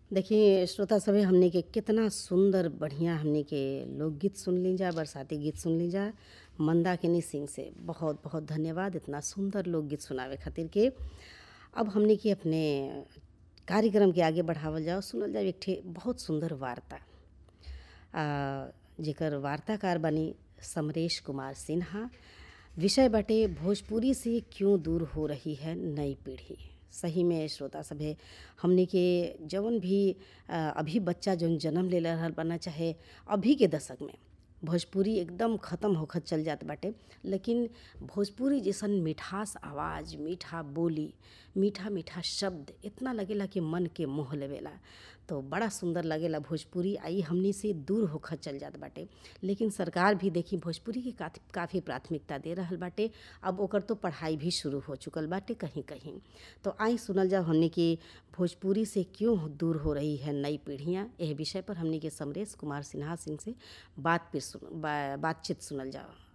देखिए श्रोता सभे हमने के कितना सुंदर बढ़िया हमने के लोकगीत सुन ली जा बरसाती गीत सुन ली जा मंदाकिनी सिंह से बहुत बहुत धन्यवाद इतना सुंदर लोकगीत सुनावे खातिर के अब हमने के अपने कार्यक्रम के आगे बढ़ावल जाओ सुनल जाओ एक ठे बहुत सुंदर वार्ता आ, जेकर वार्ताकार बनी समरेश कुमार सिन्हा विषय बाटे भोजपुरी से क्यों दूर हो रही है नई पीढ़ी सही में श्रोता सभे हमने के जवन भी आ, अभी बच्चा जौन जन्म ले रहल बना चाहे अभी के दशक में भोजपुरी एकदम ख़त्म होखत चल जात बाटे लेकिन भोजपुरी जैसन मिठास आवाज़ मीठा बोली मीठा मीठा शब्द इतना लगेला कि मन के मोह लेवेला तो बड़ा सुंदर लगेला भोजपुरी आई हमनी से दूर होखत चल जात बाटे लेकिन सरकार भी देखी भोजपुरी के काफ़ी प्राथमिकता दे रहल बाटे अब ओकर तो पढ़ाई भी शुरू हो चुकल बाटे कहीं कहीं तो आई सुनल जाओ हमने कि भोजपुरी से क्यों दूर हो रही है नई पीढ़ियाँ यह विषय पर हमने के समरेश कुमार सिन्हा सिंह से बात फिर सुन बा, बातचीत सुनल जाओ